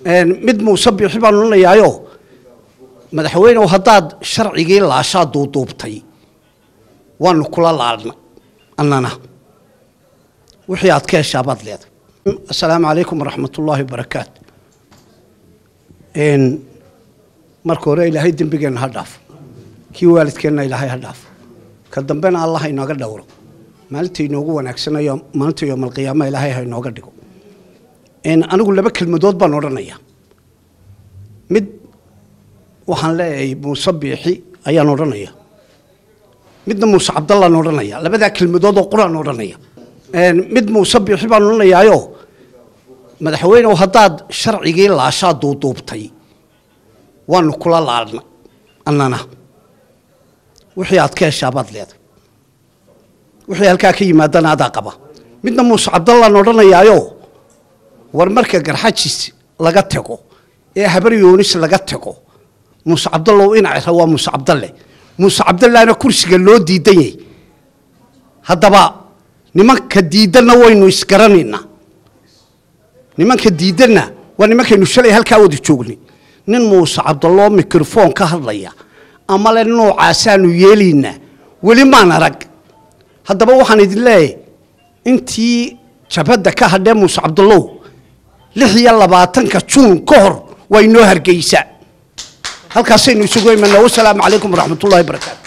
mid muuse bixi baan odhanayaayo madaxweynew haddaad sharcigii laashaa duuduubtay waanu kula laalna annana wixii aad ka heshaabaad leedahay assalaamu calaykum waraxmat ullaahi wabarakaatu marka hore ilaahay dembigeenna ha dhaafo kii waalidkeenna ilaahay ha dhaafo ka dambena allah inooga dhowro maalinta inoogu wanaagsanayo maalinta yoomalqiyaama ilaahay ha inooga dhigo anigu laba kelmadood baan odhanaya mid waxaan leeyahay muuse biixi ayaan odhanaya midna muuse cabdallaan odhanaya labadaa kelmadood oo quraan odhanaya mid muuse biixi baan odhanayaayo madaxweynew haddaad sharcigii laashaa duuduubtay waanu kula laalna annana wixii aad ka heshaabaad leedahay wixii halkaa ka yimaadana adaa qaba midna muuse cabdallaan odhanayaayo war marka garxajis laga tago ee habar yoonis laga tago muuse cabdallow inacra waa muuse cabdalle muuse cabdallahna kursiga loo diidan yahy haddaba nimanka diidanna waynu isgaranaynaa nimanka diidanna waa nimankaynu shalay halkaa wada joognay nin muuse cabdalloo mikrofon ka hadlaya ama le noocaasaanu yeelaynaa weli maan arag haddaba waxaan idin leeyahay intii jabhadda ka hadhee muuse cabdallow lix iyo labaatanka juun ka hor waa inoo hargeysa halkaasaynu isugu imanaa wasalaamu calaykum waraxmat ullahi barakaatu